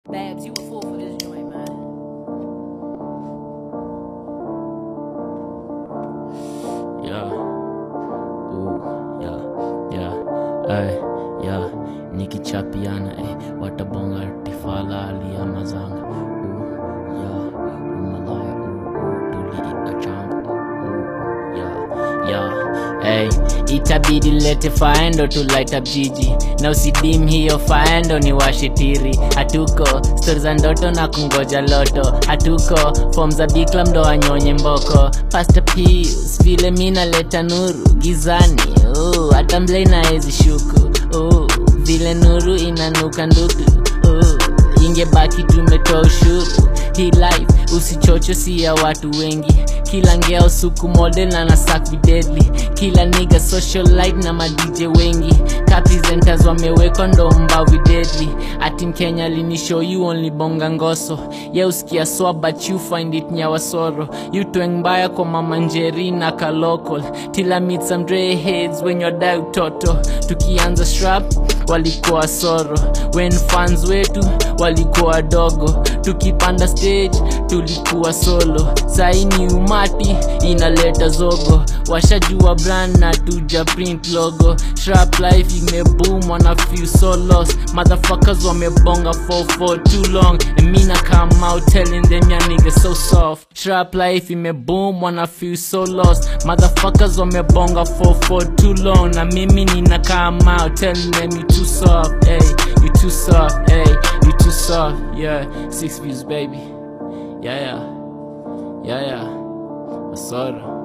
Babs, you a fool for this joint, man. Yeah. Ooh, yeah, yeah, ay, yeah. Nikichapiana, eh, watabonga tifala aliamazanga. Ooh, yeah, umalaya, ooh, ooh, tuliachanga. Ooh, yeah, yeah, hey. Itabidi lete faendo to light up jiji na usidim hiyo faendo ni washitiri hatuko stori za ndoto na kungoja loto hatuko fom za bikla mdo anyonye mboko pasta pius vile mina leta nuru gizani uh, hata mlei naezi shuku uh, vile nuru inanuka nduku uh, ingebaki tumetoa ushuru hii life usichocho si ya watu wengi kila ngeo suku model na nasak videdli kila niga socialite na madj wengi kapresenters wamewekwa ndo mbavi deadly ati mkenya linishow you only bonga ngoso ye usikia swa but you find it nyawasoro you tweng mbaya kwa mama njeri na kalokol tila meet some dre heads when you're die utoto tukianza strap walikuwa soro when fans wetu walikuwa wadogo tukipanda stage tulikuwa solo saini umati inaleta zogo washajua brand na tuja print logo shrap life imeboom wana feel so lost motherfuckers wamebonga for for too long and me na come out telling them ya nigga so soft shrap life imeboom wana feel so lost motherfuckers wamebonga for for too long na mimi nina come out telling them you too soft hey you too soft hey you too soft yeah six views baby yeah yeah yeah yeah asoro